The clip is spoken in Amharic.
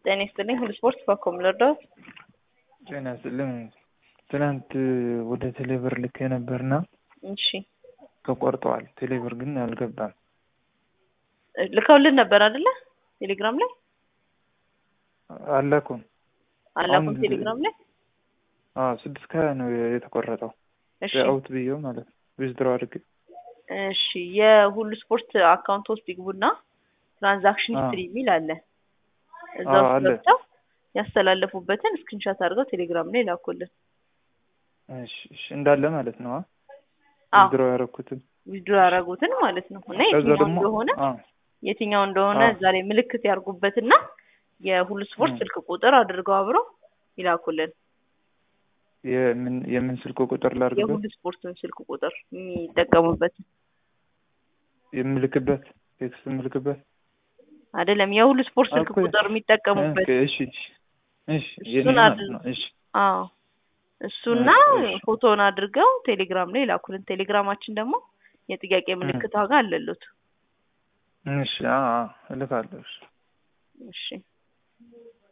ጤና ይስጥልኝ ሁሉ ስፖርት በኮም ልርዳዎት? ጤና ይስጥልኝ ትናንት ወደ ቴሌብር ልኬ ነበርና እሺ ተቆርጠዋል። ቴሌብር ግን አልገባም። ልከውልን ነበር አይደለ? ቴሌግራም ላይ አላኩም። አላኩም። አንድ- ቴሌግራም ላይ አዎ ስድስት ከሀያ ነው የተቆረጠው። እሺ አውት ብዬው ማለት ነው ዊዝድሮ አድርጌ እሺ የሁሉ ስፖርት አካውንት ውስጥ ይግቡና ትራንዛክሽን አዎ። ሂስትሪ የሚል አለ። እዛ አዎ፣ ውስጥ አለ። ገብተው ያስተላለፉበትን ስክሪንሾት አድርገው ቴሌግራም ላይ ላኩልን። እሺ እሺ እንዳለ ማለት ነው። አዎ ዊዝድሮ ያደረኩትን ዊድሮ ያደረጉትን ማለት ነው እና ከዛ የትኛው ደግሞ እንደሆነ አዎ የትኛው እንደሆነ አዎ። ዛሬ ምልክት ያርጉበትና የሁሉ ስፖርት 음. ስልክ ቁጥር አድርገው አብረው ይላኩልን። የምን የምን ስልክ ቁጥር ላድርግበት የሁሉ ስፖርትን ስልክ ቁጥር የሚጠቀሙበት የምልክበት ቴክስት የምልክበት አይደለም፣ የሁሉ ስፖርት ስልክ አልኩ። ቁጥር የሚጠቀሙበት ኦኬ፣ እሺ እሺ እሺ የኔ እሱን ማለት አድርግ- ነው። እሺ አዎ እሱና እሺ። ፎቶውን አድርገው ቴሌግራም ላይ ላኩልን። ቴሌግራማችን ደግሞ የጥያቄ ምልክት ዋጋ አለሉት። እሺ አዎ አዎ እልካለሁ። እሺ እሺ